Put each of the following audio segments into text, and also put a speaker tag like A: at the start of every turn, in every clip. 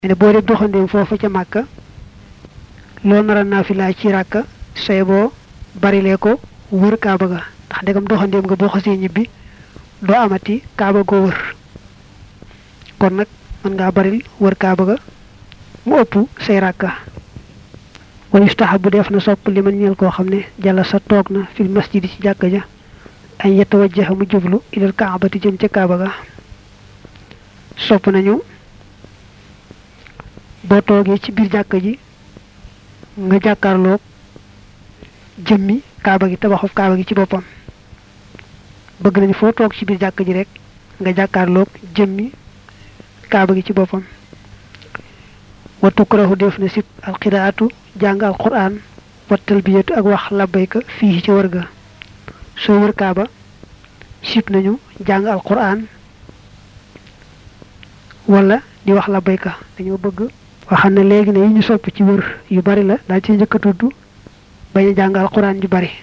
A: ne boo dee doxandeem foofa ca màkka loo nar a naafila ci ràkka say boo barilee ko wër kaaba ga ndax ndegam doxandeem nga boo xasee ñibbi doo amati kaaba goo wër kon nag mën ngaa baril wër kaaba ga mu ëpp say ràkka wa yustahabu def na sopp li man ñeel koo xam ne jàlla sa toog na fil masjidi ci jàkka ja ay yatawajjaha mu jublu ilal kaabati jëm ca kaaba ga sopp nañu boo toogee ci biir jàkka ji nga jàkkaarloog jëmmi kaaba gi tabaxuf kaaba gi ci boppam bëgg nañu foo toog ci biir jàkka ji rek nga jàkkaarloog jëmmi kaaba gi ci boppam wa tukrahu def na sib alqiraatu jàng alquran wa talbiyatu ak wax labbayka fii ci wër ga soo wër kaaba sib nañu jàng alquran wala di wax labbayka dañoo bëgg waxam ne léegi ne yi ñu sopp ci wër yu bari la daal ci njëkk a tudd bañ a jàng alquran ju bari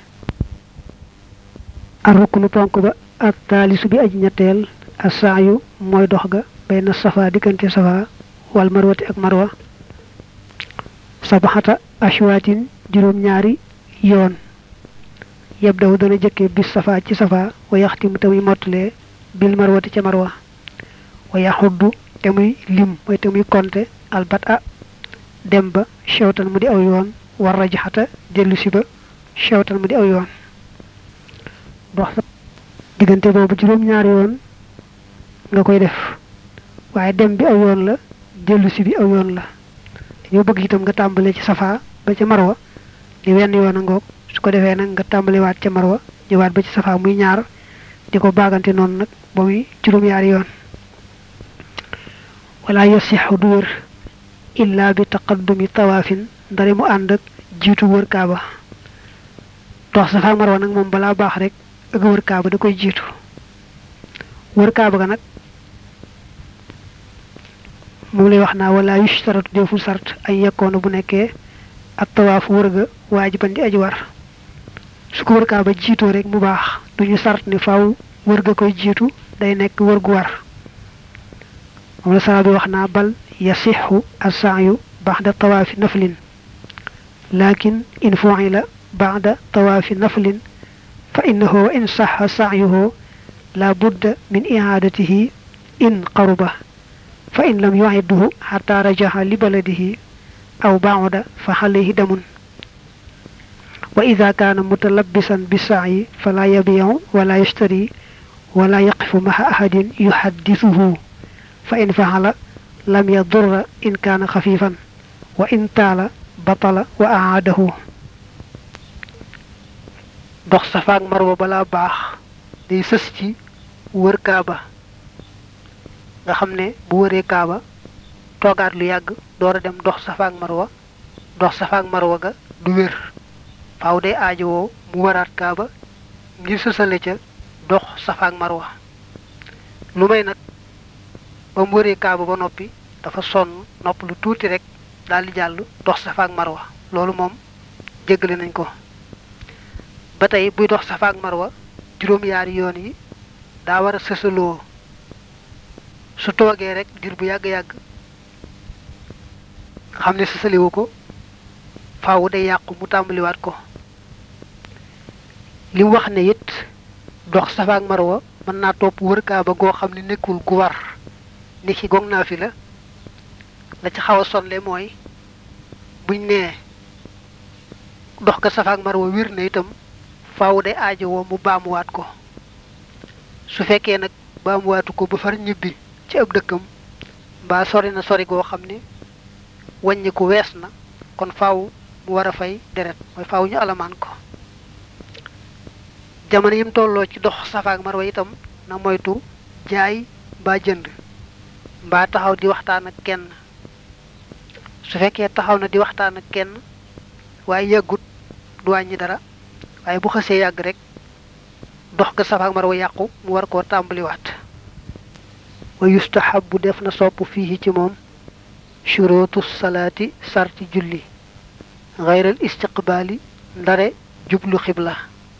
A: arruknu ponk ba ak taalisu bi aji ñetteel asaayu mooy dox ga bayna safa diggante safa wal marwati ak marwa sabaxata ashwaatin juróom-ñaari yoon yeb daw dana jëkke bis safa ci safa wa yaxtimu te muy mottalee bil marwati ca marwa wa yaxuddu te muy lim mooy te muy konte albat a dem ba chewtan mu di aw yoon war rajaxata dellu si ba chewtan mu di aw yoon dox diggante boobu juróom-ñaari yoon nga koy def waaye dem bi aw yoon la dellu si bi aw yoon la dañoo bëgg itam nga tàmbale ci safa ba ca marwa di wenn yoon a ngoog su ko defee nag nga tàmbaliwaat ca marwa ñëwaat ba ci safa muy ñaar di ko baagante noonu nag ba muy juróom-ñaari yoon wala yasixu du wër illa bi taqaddumi tawaafin ndare mu ànd ak jiitu wër kaaba dox safa marwa nag moom balaa baax rek ak wër kaaba da koy jiitu wër kaaba ga nag moom lay wax naa wala yushtaratu deful sart ay yekkoona bu nekkee ak tawaaf wër ga waajiban di aji war su ko wër kaaba jiitoo rek mu baax duñu sart ni faaw wër ga koy jiitu day nekk wër gu war moom la sara bi wax naa bal yasixu assaayu baxda tawaafi naflin lakin in fuila baxda tawaafi naflin fa innahu wa in saxa saayuhu la budda min ihaadatihi in qaruba fa in lam yuidduhu xata rajaxa li baladihi aw bauda fa xalayhi damun wa ida kaana mutalabisan bisaayi fala yabiu wala yashtari wala yaqifu maxa ahadin yuxaddisuhu fa in faxala lam yadurra in kaana xafifan wa in taala batala wa aadahu dox safaak marwa balaa baax day sës ci wër kaaba nga xam ne bu wëree kaaba toogaat lu yàgg door a dem dox safaak marwa dox safaak marwa ga du wér faaw day aajowoo mu waraat kaaba ngir sësale ca dox safaak marwa lu may nag ba mu wëree kaaba ba noppi dafa sonn nopp lu tuuti rek daal di jàll dox safaak marwa loolu moom jéggale nañ ko ba tey buy dox safaak marwa juróom-yaari yoon yi daa war a sësaloo su toogee rek dir bu yàgg-yàgg xam ne sësaliwu ko faawu day yàqu mu tàmbaliwaat ko li mu wax ne it dox safaak marwa mën naa topp wër kaaba goo xam ne nekkul gu war ni ki gog naa fi la la ci xaw a sonle mooy buñ nee dox ga safaak marwa wir na itam faawu day aajowoo mu baamuwaat ko su fekkee nag baamuwaatu ko ba far ñibbi ci ab dëkkam mbaa sori na sori goo xam ne wàññi ko wees na kon faaw mu war a fay deret mooy faaw ñu alamaan ko jamono yim tolloo ci dox safaak marwa itam na moytu jaay mbaa jënd mbaa taxaw di waxtaan ak kenn su fekkee taxaw na di waxtaan ak kenn waaye yàggut du wàññi dara waaye bu xësee yàgg rek dox ga safaak marwa yàqu mu war koo tàmbaliwaat wa yustahabu def na sopp fii ci moom shurutu salaati sarti julli xayral istiqbaali ndare jublu xibla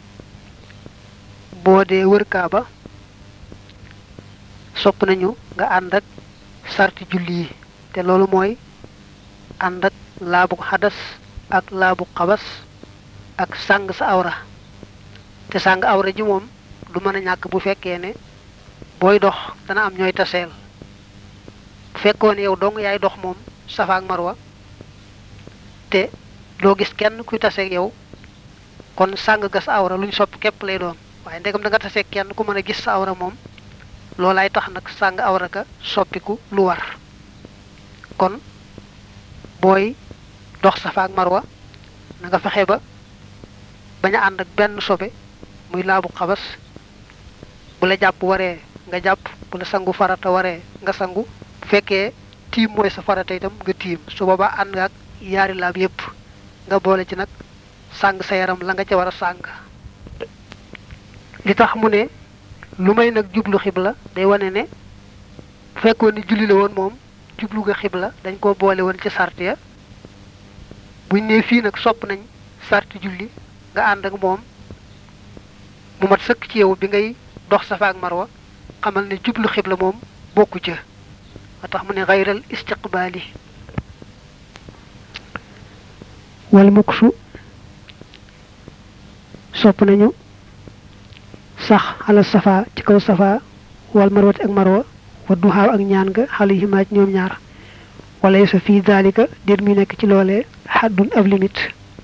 A: boo dee wër kaaba sopp nañu nga ànd ak sarti julli yi te te loolu mooy ànd ak laabu xadas ak laabu xabas ak sàng sa awra te sàng awra ji moom du mën a ñàkk bu fekkee ne booy dox dana am ñooy taseel bu fekkoon yow dong yaay dox moom safa ak marwa te doo gis kenn kuy taseeg yow kon sàng ga sa awra luñ sopp képp lay doon waaye ndegam da nga taseeg kenn ku mën a gis sa awra moom loolaay tax nag sàng awra ka soppiku lu war kon booy dox safa ak marwa na nga fexe ba bañ a ànd ak benn sobe muy laabu xabas bu la jàpp waree nga jàpp bu la sangu farata waree nga sangu bu fekkee tiim mooy sa farata itam nga tiim su boobaa ànd nga ak yaari laab yépp nga boole ci nag sàng sa yaram la nga ca war a sàng li tax mu ne lu may nag jublu xibla day wane ne bu fekkoon ni julli la woon moom jublu nga xibla dañ koo boole woon ci sart ya buñ ne fii nag sopp nañ sarti julli nga ànd ak moom mu mat sëkk ci yow bi ngay dox safa ak marwa xamal ne jublu xibla moom bokku ca ba tax mu ne xayral istiqbaali wal muksu sopp nañu sax xala safa ci kaw safa wal marwati ak marwa wa duxaaw ak ñaan nga xale yi maaj ñoom ñaar wala sa fii daalika déet muy nekk ci loolee xaddun ab limite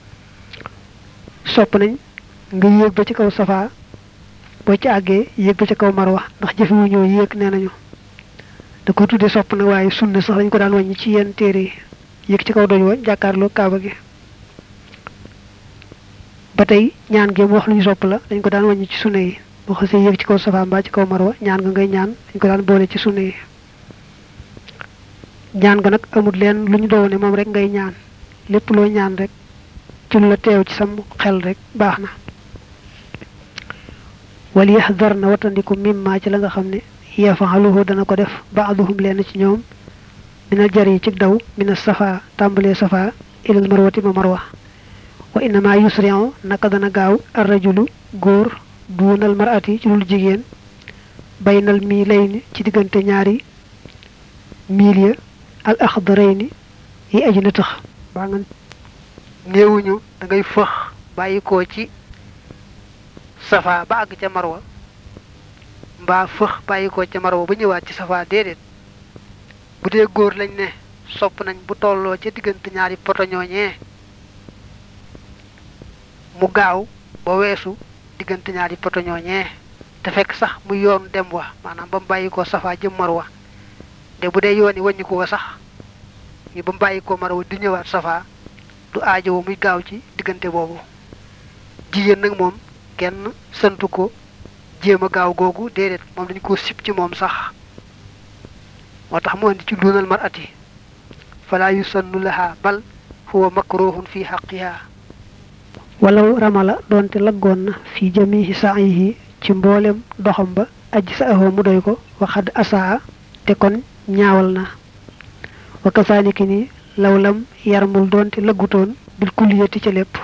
A: sopp nañ nga yéeg ba ci kaw safa boo ci àggee yéeg ba ci kaw marwa ndax jëfewu ñoo yéeg nee nañu da ko tuddee sopp na waaye sunna sax dañ ko daan wàññi ci yenn téere yi yéeg ci kaw doj wa jàkkaarloo kaaba gi ba tey ñaan gi mu wax lu ñu sopp la dañ ko daan wàññi ci sunna yi boo xasee yéeg ci kaw safa mbaa ci kaw marwa ñaan nga ngay ñaan dañ ko daan boole ci sunna yi ñaan nga nag amul leen lu ñu doon ne moom rek ngay ñaan lépp loo ñaan rek ci lu la teew ci sam xel rek baax na wal yaxdar na watandiku mimma ci la nga xam ne yafaxaluhu dana ko def baaduhum leen ci ñoom minal jar yi ci daw mina safa tàmbalee safa ilal marwati ma marwa wa innama yusrion naka dana gaaw arrajulu góor duunal marati ci lul jigéen baynal mii lay ni ci diggante ñaari miil ya al axdarayni yi aji na tax baa nga néewuñu da ngay fëx bàyyi ko ci safa ba àgg ca marwa mbaa fëx bàyyi ko ca marwa ba ñëwaat ci safa déedéet bu dee góor lañ ne sopp nañ bu tolloo ca diggante ñaari poto ñooñee mu gaaw ba weesu diggante ñaari poto ñooñee te fekk sax mu yoon dem wa maanaam ba mu bàyyi ko safa jëm marwa te bu dee yoon yi wàññi ko sax yi ba mu bàyyi ko marwa di ñëwaat safa du aajowo muy gaaw ci diggante boobu jigéen nag moom kenn santu ko jéem a gaaw googu déedéet moom dañu ko sib ci moom sax moo tax mu andi ci lunal marati fala yusannu laha bal huwa makruhun fi xaqiha walaw ramala doonte laggoon na fi jamihi sa'yihi ci mboolem doxam ba aji sa ahoo mu doy ko waxad asaa te kon ñaawal na wa kasaaliki ni lawlam yarmul doonte laggutoon bil kulliyati ca lépp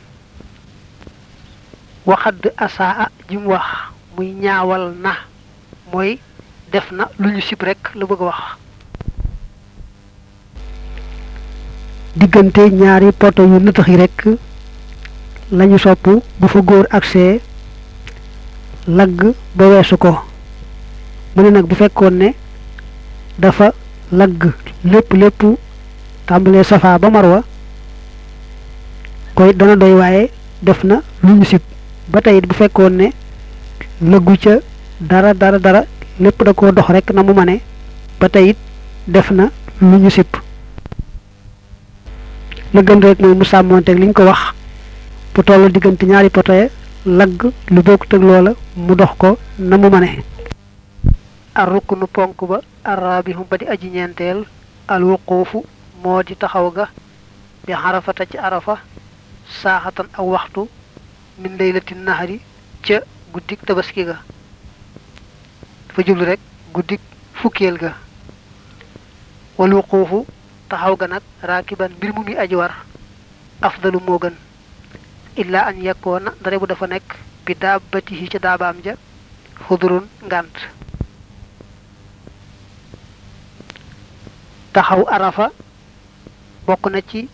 A: waxad asaa ji mu wax muy ñaawal na mooy def na lu ñu sib rek la bëgg a wax diggante ñaari poto yu nëtëx yi rek lañu sopp bu fa góor agsee lagg ba weesu ko mu ne nag bu fekkoon ne dafa lagg lépp lépp tàmbalee safa ba marwa koy dana doy waaye def na lu ñu sib ba tey bu fekkoon ne lëggu ca dara dara dara lépp da koo dox rek na mu mane ba tey it def na lu ñu sib la gën rek mooy mu sàmmoonteeg liñ ko wax bu tollu diggante ñaari potoye lagg lu bokkut ak loola mu dox ko na mu mane ar ruknu ponk ba arrabihu ba di aji ñeenteel al wuquufu moo di taxaw ga bi xarafata ci arafa saaxatan ak waxtu min laylati nahari ca guddik tabaski ga dafa jublu rek guddik fukkeel ga wal wuquufu taxaw ga nag raakiban mbir mu muy aji war afdalu moo gën illa an yakkoona dare bu dafa nekk bi daabatihi ca daabaam ja xudurun ngànt taxaw arafa bokk na ci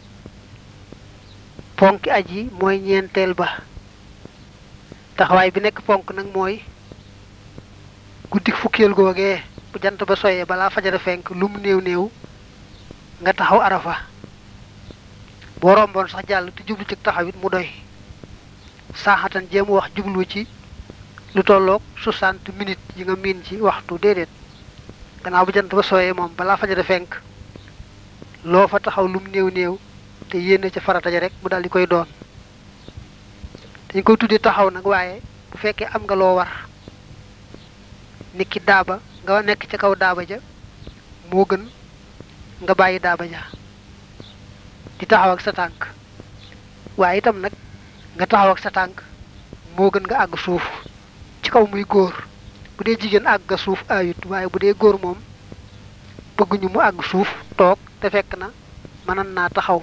A: ponki aj yi mooy ñeenteel ba taxawaay bi nekk ponk nag mooy guddik fukkeel googee bu jant ba soyee balaa fajara fenk lu mu néew néew nga taxaw arafa boo romboon sax jàll te jublu ci taxawit mu doy saaxatan jéem wax jublu ci lu tolloog soixante minutes yi nga miin ci waxtu déedéet gannaaw bu jant ba sooyee moom balaa fajara fenk loo fa taxaw lum néew néew te yéene ca farata ja rek mu daal di koy doon dañ koy tuddee taxaw nag waaye bu fekkee am nga loo war niki daaba nga nekk ca kaw daaba ja moo gën nga bàyyi daaba ja di taxaw ak sa tànk waaye itam nag nga taxaw ak sa tànk moo gën nga àgg suuf ci kaw muy góor bu dee jigéen àgg nga suuf ayut waaye bu dee góor moom bëgguñu mu àgg suuf toog te fekk na mënan naa taxaw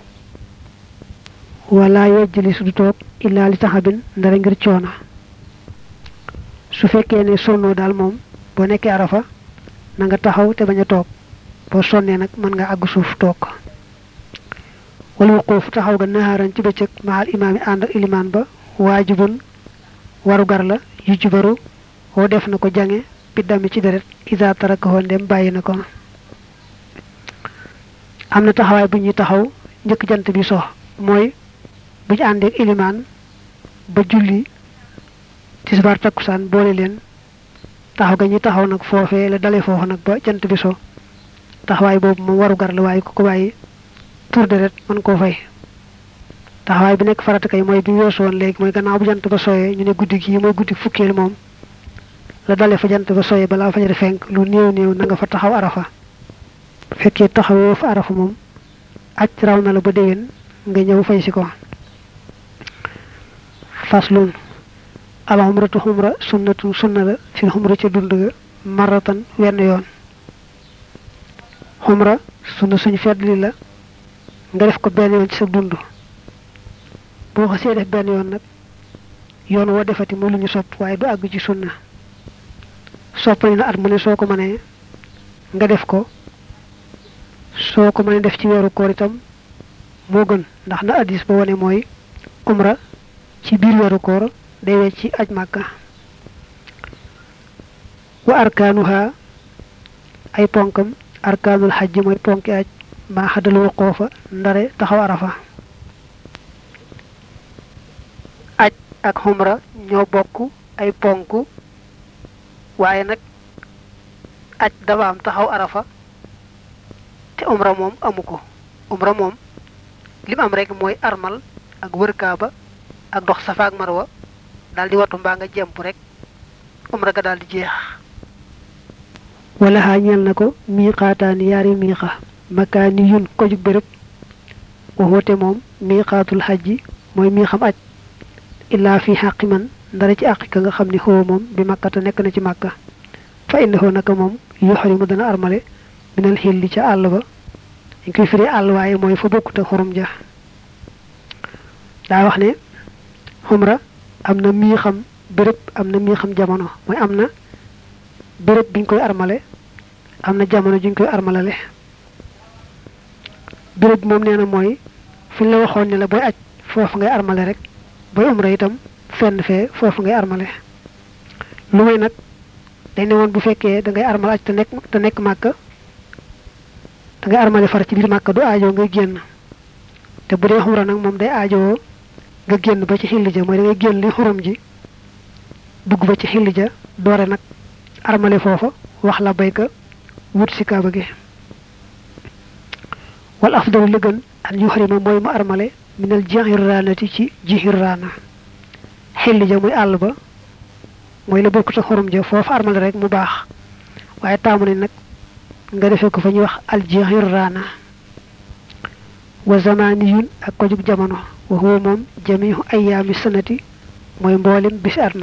B: wala yejjali su du toog illaa li taxabin ndara ngir coona su fekkee ne sonnoo daal moom boo nekkee arafa na nga taxaw te bañ a toog boo sonnee nag mën nga àgg suuf toog wala wuquuf taxaw ga naxaaran ci bëccëg maxal imaam yi ànd ak ilimaan ba waajibun waru gar la yu jubaru woo def na ko jange biddami ci deret isa tarakaho ndem bàyyi na ko am na taxawaay bu ñuy taxaw njëkk jant bi so mooy bu ñu àndeek ilimaan ba julli tisbaar takkusaan boole leen taxaw ga ñuy taxaw nag foofee la dale foofu nag ba jant bi so taxawaay boobu moom waru gar la waaye ku ko bàyyi tur deret mën koo fay taxawaay bi nekk farata kay mooy bi weesu woon léegi mooy gannaaw bu jant ba soyee ñu ne guddi gii mooy guddi fukkeel moom la dale fa jant ba soyee balaa fajar fenk lu néew néew na nga fa taxaw arafa fekkee taxawoo fa arafa moom aj raw na la ba déwén nga ñëw fay si ko faslun al xumratu xumra sunnatu sunna la fil xumra ca dund ga maratan wenn yoon xumra sunna suñ feddli la nga def ko benn yoon ci sa dund boo xasee def benn yoon nag yoon woo defati mooy lu ñu sopp waaye du àgg ci sunna sopp nañ na at mu ne soo ko mënee nga def ko soo ko mënee def ci weeru koor itam moo gën ndax na addis ba wane mooy umra ci biir weeru koor day wecc ci aj màkka wa arkaanuha ay ponkam arkaanul xajj mooy ponki aj maa xadal wuqoofa ndare taxaw arafa
A: aj ak xumra ñoo bokk ay ponk waaye nag aj dafa am taxaw arafa te umra moom amu ko umra moom lim am rek mooy armal ak wër kaaba ak dox safa ak marwa daal di watu mbaa nga jemp rek umra ga daal di jeex
B: wala xaa ñeel na ko miiqaataani yaari miiqa makaani yun ko jug béréb waxoote moom miiqaatul xajji mooy mii xam aj illaa fi xàqi man ndara ci àqi ka nga xam ne xoo moom bi màkkata nekk na ci màkka fa innahu naka moom yuxrimu dana armale minal xilli ca àll ba dañ koy firi àll waaye mooy fa bokkute xorum ja daa wax ne xumra am na mii xam béréb am na mii xam jamono mooy am na béréb biñ koy armale am na jamono juñ koy armalale béréb moom nee na mooy fi la waxoon ne la booy aj foofu ngay armale rek booy umra itam fenn fee foofu ngay armale lu may nag dañ ne woon bu fekkee da ngay armal aj te nekk te nekk màkka da ngay armale far ci biir màkka du aajoo ngay génn te bu dee xumra nag moom day aajowoo nga génn ba ci xilli ja mooy da ngay génn li xurum ji dugg ba ci xilli ja doore nag armale foofa wax la bayka wut si kaaba gi wal afdalu li gën an yuxrima mooy mu armale minal jihirraanati ci jihirraana xilli ja muy àll ba mooy la bokkut a xorom ja foofu armale rek mu baax waaye taamu ne nag nga defee ko fa ñuy wax al jihirraana wa zamaniyun ak ko jug jamono wa huwa moom jamihu ayaami sanati mooy mboolem bisi at ma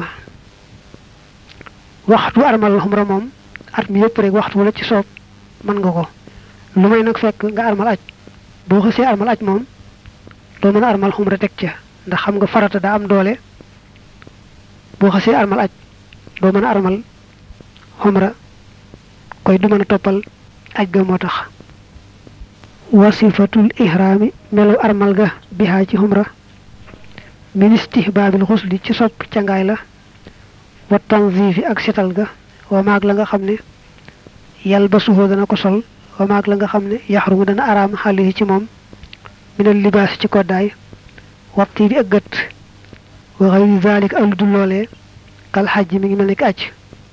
B: waxtu armal xumra moom at mi yëpp rek waxtu wala ci soob mën nga ko lu may nag fekk nga armal aj boo xësee armal aj moom doo mën a armal xumra teg ca ndax xam nga farata daa am doole boo xësee armal aj doo mën a armal xumra koy du mën a toppal aj ga moo tax wasifatul ihraami melu armal ga bihaa ci xumra min istihbaabil xusli ci sopp cangaay la wa tanzifi ak setal ga wa maag la nga xam ne yal ba suhoo dana ko sol wa maag la nga xam ne yaxrumu dana araam xale yi ci moom minal libaas ci koddaay waxti bi ak gët wa xayri zalik ak lu dul loolee kal xaj mi ngi mel ni ki aj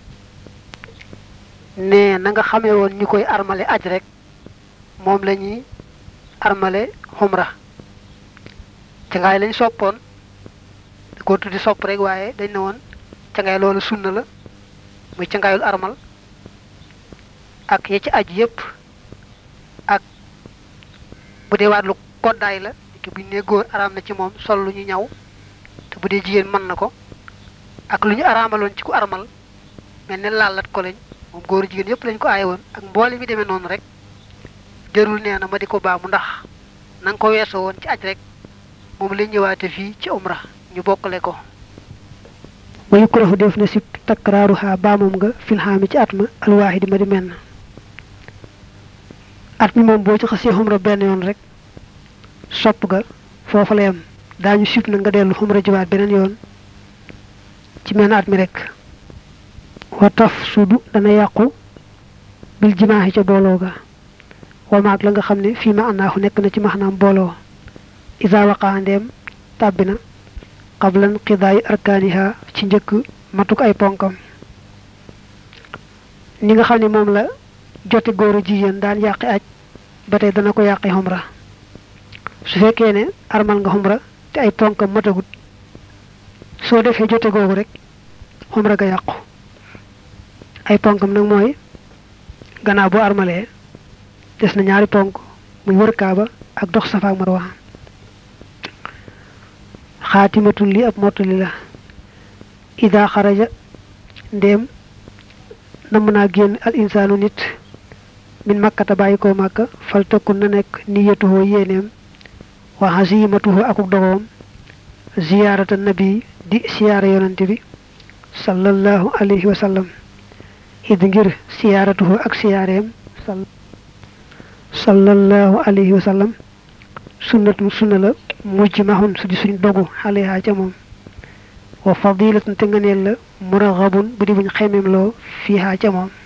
B: ne na nga xamee woon ñu koy armale aj rek moom la ñuy armale xumra cangaay lañ soppoon da ko tuddi sopp rek waaye dañ ne woon cangaay loolu sunna la muy cangaayul armal ak ya ci aj yépp ak bu dee waat lu koddaay la ki buñ ne góor araam na ci moom sol lu ñu ñaw te bu dee jigéen mën na ko ak lu ñu araamaloon ci ku armal mel ne laalat ko lañ moom góor jigéen yépp lañ ko aaye woon ak mboole mi demee noonu rek jërul nee na ma di ko baamu ndax na nga ko weesoo woon ci aj rek moom la ñëwaate fii ci umra ñu bokkale ko wa yukrahu def na sib takraaruha baamam nga fil xaami ci at ma alwaahidi ma di menn at mi moom boo ci xasee xumra benn yoon rek sopp ga foofa la yem daañu sib na nga dellu xumra jiwaat beneen yoon ci menn at mi rek wa taf sudu dana yàqu bil jimaaxi ca booloo ga wa maag la nga xam ne fii ma annaahu nekk na ci maxnaam booloo isa waqaa ndeem tàbbi na qablan qidaay arkaaniha ci njëkk matuk ay ponkam ni nga xam ne moom la jote góor a jigéen daan yàqi aj ba tey dana ko yàqi xumra su fekkee ne armal nga xumra te ay ponkam matagut soo defee jote googu rek xumra ga yàqu ay ponkam nag mooy gannaaw boo armalee des na ñaari ponk muy wër kaaba ak dox safa ak marwa xaatimatul li ab mottali la ida xaraja ndéem namm naa génn al insaanu nit min makkata bàyyi koo màkka fal tëkkun na nekk niyatuhoo yéeneem wa xasimatuhoo akuk dogoom ziyaarata nabi di siyaara yonante bi sallallahu alayhi wa sallam id ngir siyaaratuhoo ak siyaareem sallallahu alayhi wa sallam sunnatun sunna la mujj maxun su di suñ dogu xaleha ca moom wa fadilatun te ngëneel la muraxabun bu di buñ xemem loo fiiha ca moom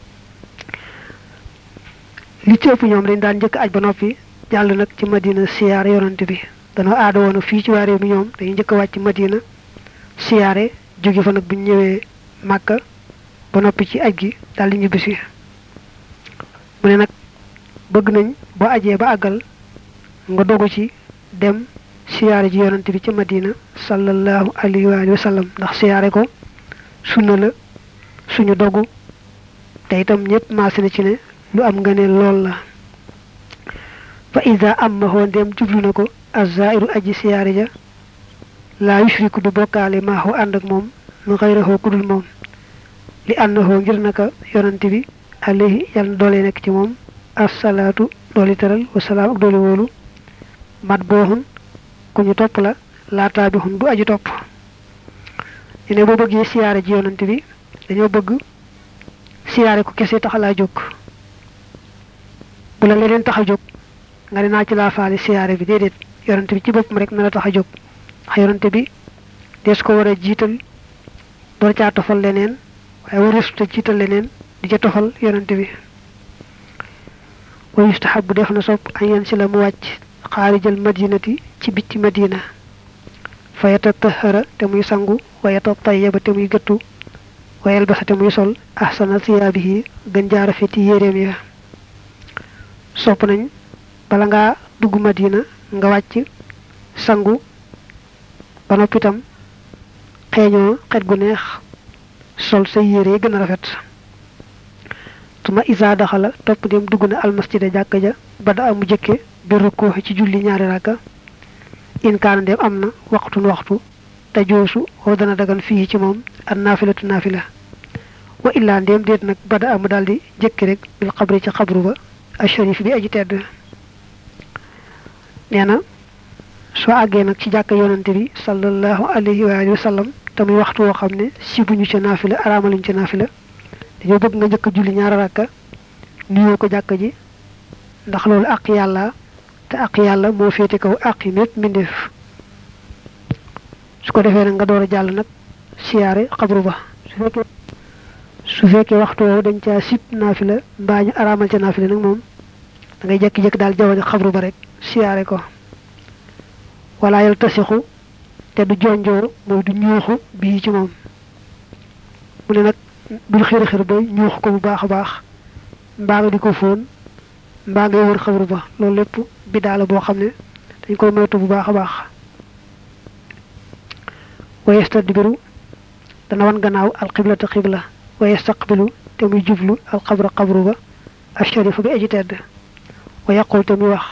B: li ci ëpp ñoom dañ daan njëkk aj ba noppi jàll nag ci madina siyaare yonante bi danoo aada woon fii ci waa réew mi ñoom dañuy njëkk a wàcc madina siyaare jóge fa nag buñ ñëwee màkka ba noppi ci aj gi daal di ñibbisi mu ne nag bëgg nañ boo ajee ba àggal nga dogu ci dem siyaare ji yonante bi ci madina sallallahu alayhi wa alihi wa sallam ndax siyaare ko sunna la suñu dogu te itam ñëpp maase na ci ne lu am nga ne lool la fa ida am ma hoo ndem jublu na ko azairu aji siyaare ja laa yushriku du bokkaale maaxoo ànd ak moom mu xayrahoo kudul moom li àndahoo ngir naka yonante bi alayhi yàlla na doole nekk ci moom assalaatu dooli teral wasalaam ak dooli wóolu mat booxun ku ñu topp la laataa bi xun du aju topp ñu ne boo bëggee siyaare ji yonante bi dañoo bëgg siyaare ko kese tax laa jóg bu la leneen tax a jóg nga ne naa ci laa faale siyaare bi déedéet yonante bi ci boppam rek na la tax a jóg ndax yonante bi des ko war a jiital door caa tofal leneen waaye warusta jiital leneen di ca tofal yonante bi wa yustahabu def na sopp an yan si la mu wàcc xaarijal madinati ci bitti madina fa yatatahara te muy sangu wa yatatayaba te muy gëttu wa yalbasa te muy sol ahsana siyaabihi gën jaa rafeti yéreem ya sopp nañ bala ngaa dugg madina nga wàcc sangu ba noppi itam xeeñoo xet gu neex sol say yére gën a rafet tuma isa daxala topp dem dugg na almasjida jàkka ja ba da amu jëkke bi rukkoo ci julli ñaari rakka in kaana dem am na waxtun waxtu te joosu woo dana dagan fii ci moom an naafilatu naafila wa illaa ndéem déet nag ba da amu daldi jëkki rek bil xabri ci xabru ba asharif bi aji tedd nee na soo àggee nag ci jàkka yonante bi sallallahu alayhi wa alihi wa sallam te muy waxtu woo xam ne sibuñu ca naafila araamaluñ ca naafila dañoo bëgg nga njëkk julli ñaari rakka nuyoo ko jàkka ji ndax loolu àq yàlla te àq yàlla moo féete kaw àq yi mépp mbindeef su ko defee nag nga door a jàll nag siyaare xabru ba su fekkee su fekkee waxtu woowu dañ caa sib naafila mbaa ñu araamal ca naafila nag moom da ngay jekki-jekki daal jaww xabru ba rek siyaare ko wala yal tasixu te du jonjoo mooy du ñuuxu bii ci moom mu ne nag bul xir xir ba ñuux ko bu baax a baax mbaa nga di ko fóon mbaa ngay wër xabru ba loolu lépp bidaa la boo xam ne dañ koy moytu bu baax a baax wa yastadbiru dana wan gannaaw alxiblata xibla wa yastaqbilu te muy jublu alxabra xabru ba asharifu bi aji tedd wa yaqul te muy wax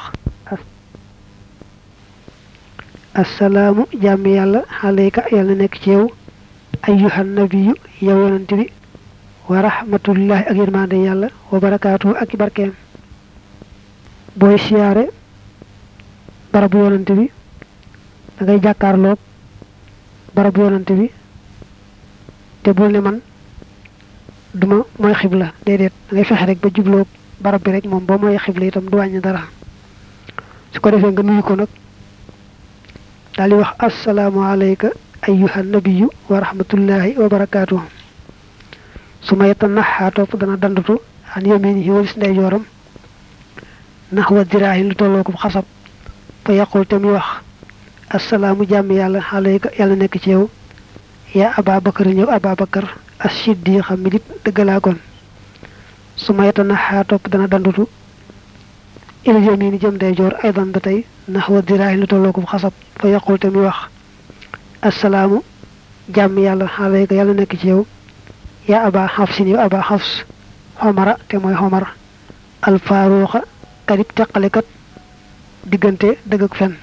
B: assalaamu jàmm yàlla alayka yàlla nekk ci yow ayyuhan nabiyu yow yonante bi wa rahmatullahi ak yërmande yàlla wa barakaatu ak barkeem booy siyaare barabu yonante bi da ngay jàkkaarloog barabu yonante bi te bul ne man duma mooy xibla déedéet da ngay fexe rek ba jubloog barab bi rek moom boo mooy xibla itam du wàññi dara su ko defee nga nuyu ko nag daal di wax assalaamu alayka ayyuhan nabiyu wa rahmatullahi wa barakaatuhu su ma yetta naxaa topp dana dandutu an yaminihi walis ndeyjooram nax wa diraahin lu tolloo ko xasab fa yaqul te muy wax assalaamu jàmm yàlla alayka yàlla nekk ci yow yaa aba bakar ñëw aba bakar as siddiqa mi dib dëggalaa kon su ma yetta naxaa topp dana dandutu il yamini jëm ndeyjoor aydan ba tey nax wa diraahin lu tolloo ko xasab fa yaqul te muy wax assalaamu jàmm yàlla alayka yàlla nekk ci yow yaa aba xafsin yow aba xafs xomara te mooy xomar alfaaruuxa kadib teqalekat diggante dëgg ak fen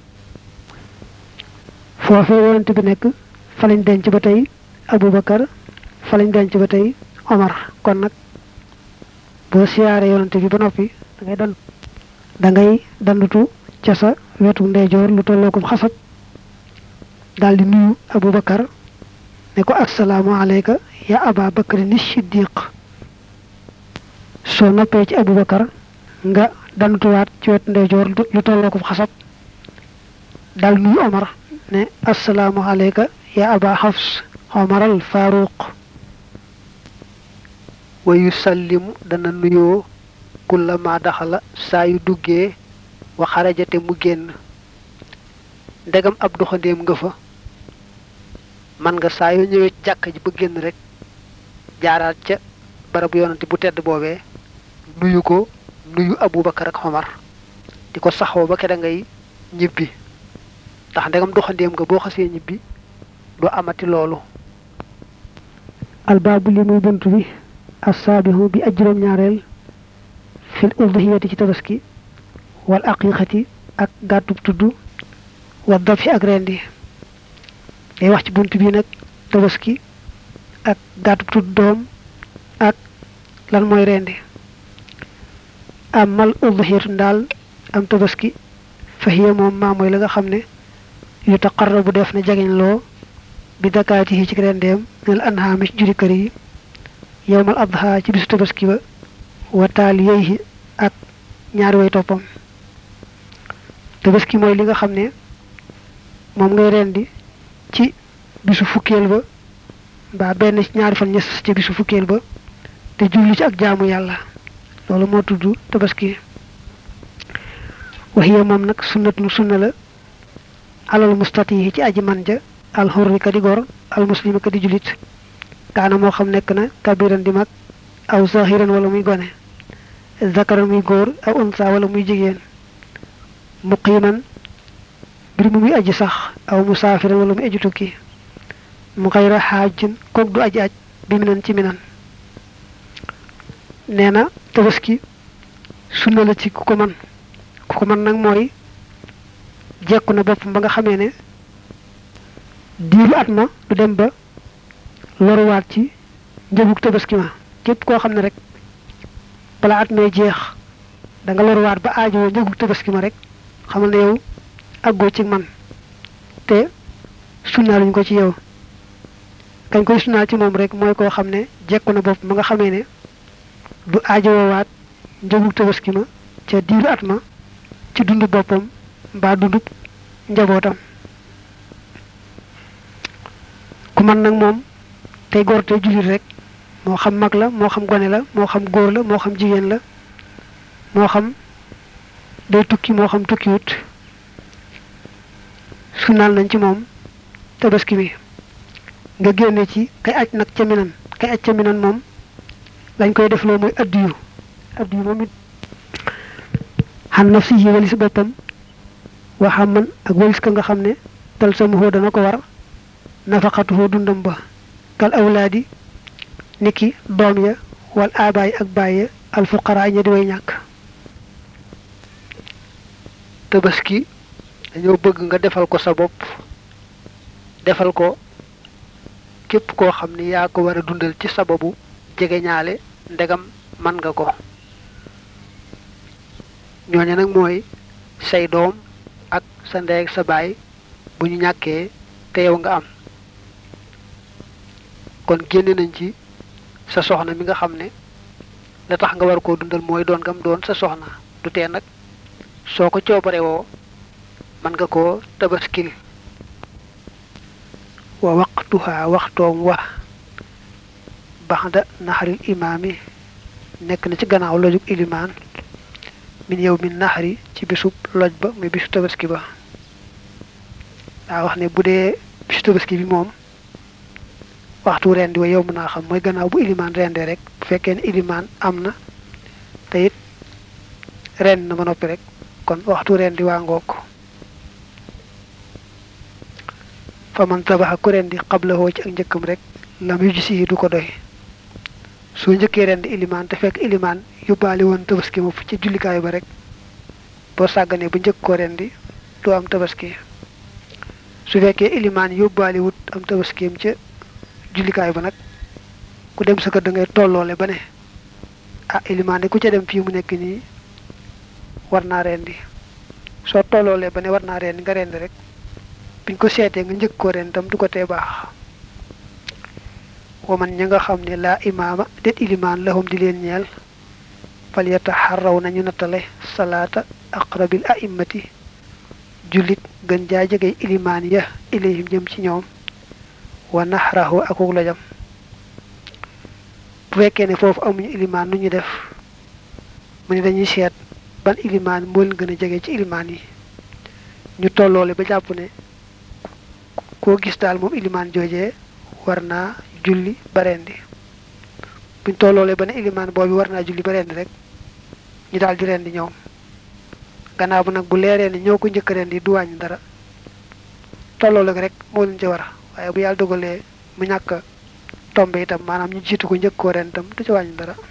B: foofee yonent bi nekk fa lañ denc ba tey abubakar fa lañ denc ba tey omar kon nag boo siyaare yonent bi ba noppi da ngay dan da ngay dandutu ca sa wetu ndeyjoor lu tolloo ko xasab daal di nuyu abubakar ne ko assalaamu alayka ya aba bakari ni siddiq soo noppee ci abubakar nga dandutuwaat ci wetu ndeyjoor lu tolloo ko xasab daal nuyu omar ne assalaamu alayka ya aba xafs omar al faruq wa yusallimu dana nuyoo kullama daxala saa yu duggee wa xarajate mu génn ndegam ab doxandéem nga fa man nga saa yoo ñëwee jàkka ji ba génn rek jaaraat ca barabu yonante bu tedd boobee nuyu ko nuyu abubakar ak xomar di ko saxoo ba keda ngay ñibbi ndax ndegam doxandéem nga boo xasee ñibbi du amati loolu albaabu li muy bunt bi assaabihu bi aj juróom ñaareel fil udhiyati ci tabaski wal aqiqati ak gàttub tudd wa dabhi ak rendi day wax ci bunt bi nag tabaski ak gàttub tudd doom ak lan mooy rendi amal udhiyatu ndaal am tabaski fahiya moom maa mooy la nga xam ne yu taqarrabu def na jageñ loo bi dakaati yi ci rendeem nel anhaami ci juri kër yi yowmal adha ci bisu tabaski ba wa taali yeyhi ak ñaari way toppam tabaski mooy li nga xam ne moom ngay rendi ci bisu fukkeel ba mbaa benn ci ñaari fan ñes ci bisu fukkeel ba te jublu ci ak jaamu yàlla loolu moo tudd tabaski waxiya moom nag sunnatun sunna la alal mustati ci aji man ja al xurri ka di gor al muslimi ka di julit kaana moo xam nekk na kabiran di mag aw zahiran wala muy gone zakaran muy góor aw unsa wala muy jigéen muqiman mbir mu muy aji sax aw musaafiran wala muy aji tukki mu xayra xaajin koog du aji aj bi minan ci minan nee na tabaski sunna la ci ku ko man ku ko man nag mooy jekku na boppam ba nga xamee ne diiru at ma du dem ba loruwaat ci njëgug tabaski ma képp koo xam ne rek bala at may jeex da nga loruwaat ba aajowoo njëgug tabaski ma rek xamal ne yow àggoo ci man te sunnaaluñ ko ci yow kañ koy sunnaal ci moom rek mooy koo xam ne jekku na bopp ma nga xamee ne du aajowoowaat njëgug tabaski ma ca diiru at ma ci dundu boppam mbaa dundub njabootam ku man nag moom tey góor tey jullit rek moo xam mag la moo xam gone la moo xam góor la moo xam jigéen la moo xam day tukki moo xam tukkiwut sunnaal nañ ci moom tabaski bi nga génne ci kay aj nag ca minan kay aj ca minan moom lañ koy def loo mooy addiyu addiyu moom it xan naf si yi walis boppam waxam man ak walis ka nga xam ne tal samuhoo dana ko war nafaqatuhoo dundam ba kal awlaadi niki doom ya wal aabaay ak bàyye alfuqaraa ña di way ñàkk
A: tabaski dañoo bëgg nga defal ko sa bopp defal ko képp koo xam ni yaa ko war a dundal ci sababu jege ñaale ndegam man nga ko ñooñu nag mooy say doom ak sa ndey ak sa baay bu ñu ñàkkee te yow nga am kon génne nañ ci sa soxna mi nga xam ne la tax nga war koo dundal mooy doon gam doon sa soxna du tee nag soo ko coobare woo mën nga koo tabaskil
B: wa waqtuha waxtoom wa baxda naxaril imaami nekk na ci gannaaw lojug ilimaan min yow min naxari ci bisub loj ba muy bisu tabaski ba daa wax ne bu dee bisu tabaski bi moom waxtu rendi wa yow mën naa xam mooy gannaaw bu ilimaan rendee rek bu fekkee ne ilimaan am na te it rend na ba noppi rek kon waxtu rendi waa ngoog fa man tabaxa ku rendi xabla woo ci ak njëkkam rek lam yu gisi du ko doy soo njëkkee rendi ilimaan te fekk ilimaan yóbbaale woon tabaski ma ci jullikaay ba rek boo sàgganee ba njëkk koo rendi doo am tabaski su fekkee ilimaan yóbbaale wut am tabaskiyam ca jullikaay ba nag ku dem sa kër da ngay tolloole ba ne ah ilimaan de ku ca dem fii mu nekk nii war naa rendi soo tolloolee ba ne war naa rendi nga rendi rek biñ ko seetee nga njëkk koo rendi tam du ko tee baax waman ña nga xam ne laa imaama det ilimaan lahum di leen ñeel fal yataxarraw nañu nattale salaata aqrabil a'immati jullit gën jaa jege ilimaan ya ilayhim jëm ci ñoom wa naxrahu akuk la jam bu fekkee ne foofu amuñu ilimaan nu ñu def mu ne dañuy seet ban ilimaan moo leen gën a jege ci ilimaan yi ñu tolloole ba jàpp ne koo gis daal moom ilimaan joojee war naa julli ba rendi buñ tolloolee ba ne ilimaan boobu war naa julli ba rendi rek ñu daal di rendi ñoom gannaaw bu nag bu leeree ne ñoo ko njëkk rendi du wàññi dara tolloole rek moo leen ci war waaye bu yàlla dogalee mu ñàkk tombe itam maanaam ñu jiitu ko njëkk koo ren itam du ci wàññi dara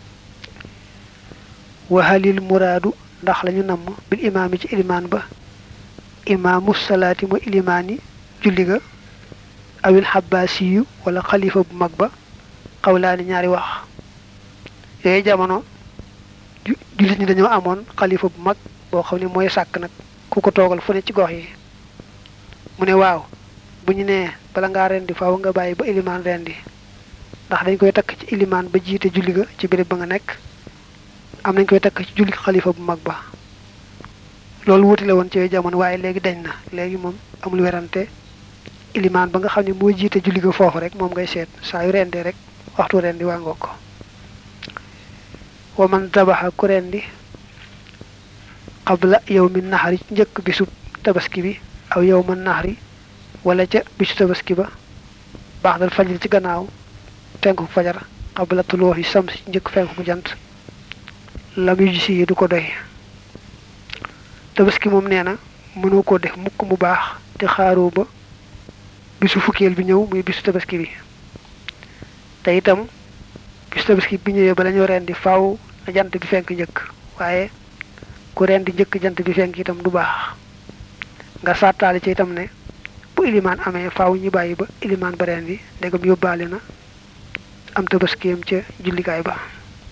B: waxalil muraadu ndax lañu namm bil imaam yi ci ilimaan ba imaamu salaati mooy ilimaani julli ga awil xabbaasiyu wala xalifa bu mag ba xawlaani ñaari wax yooyu jamono jullit ñi dañoo amoon xalifa bu mag boo xam ne mooy sàkk nag ku ko toogal fu ne ci gox yi mu ne waaw bu ñu nee bala ngaa rendi faaw nga bàyyi ba ilimaan rendi ndax dañ koy takk ci ilimaan ba jiite julli ga ci béréb ba nga nekk am nañ koy takk ci julli xalifa bu mag ba loolu wuti la woon ci jamono waaye léegi dañ na léegi moom amul werante ilimaan ba nga xam ne moo jiite julli ga foofu rek moom ngay seet saa yu rendee rek waxtu rendi waa ngoo ko wa man dabaxa ku rendi qabla yow mi naxari njëkk bisub tabaski bi aw yow ma naxari wala ca bisu tabaski ba baax dal fajr ci gannaaw fenku fajar qabla tuluuxi samsi njëkk fenku jant lam yu gisi yi du ko doy tabaski moom nee na mënoo ko def mukk mu baax te xaaroo ba bisu fukkeel bi ñëw muy bisu tabaski bi te itam bisu tabaski bi ñëwee ba lañu rendi faaw na jant bi fenk njëkk waaye ku rendi njëkk jant bi fenk itam du baax nga sàttaale ci itam ne bu ilimaan amee faaw ñu bàyyi ba ilimaan ba rendi ndegam yóbbaale na am tabaskiyam ca jullikaay ba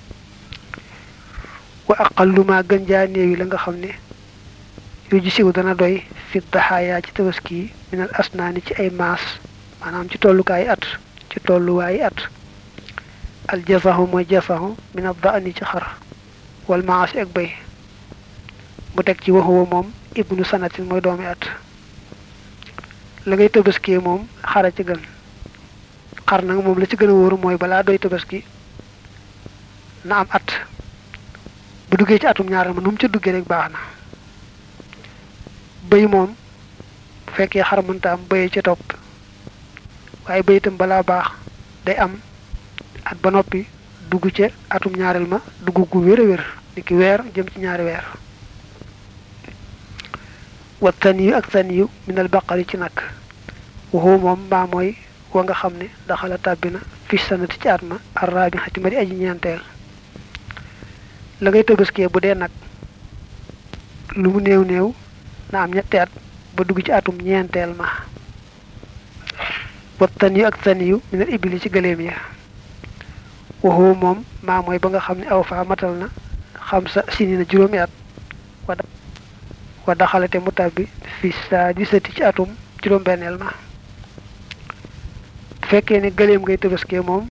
B: wa aqallu ma gën jaa néewi la nga xam ne yu ji siw dana doy fi daxaayaa ci tabaski yi minal asnaani ci ay maas maanaam ci tollukaay at ci tolluwaayi at al jasahu mooy jasahu minal daani ci xar wal maasi ak bay mu teg ci waxuwa moom ibnu sanatin mooy doomi at la ngay tabaskee moom xara ci gën xar nag moom la ci gën a wóoru mooy balaa doy tabaski na am at bu duggee ci atum ñaareel ma nu mu ca duggee rek baax na bëy moom bu fekkee xar mënta am bëyee ci topp waaye bëy itam balaa baax day am at ba noppi dugg ca atum ñaareel ma dugg gu wér a wér ni ki weer jëm ci ñaari weer wa taniyu ak taniyu minal baqari ci nag waxu moom mbaa mooy wa nga xam ne daxala tàbbi na fi sanati ci at ma arraabi xati ma di aji ñeenteel la ngay tëbaskee bu dee nag lu mu néew néew na am ñetti at ba dugg ci atum ñeenteel ma wa taniyu ak taniyu minal ibili ci gëléem ya waxu moom maa mooy ba nga xam ne aw faa matal na xam sa sini na juróomi at wa daxalate mu tàbbi fi saa di sëti ci atum juróom benneel ma fekkee ne gëléem ngay tëbaskee moom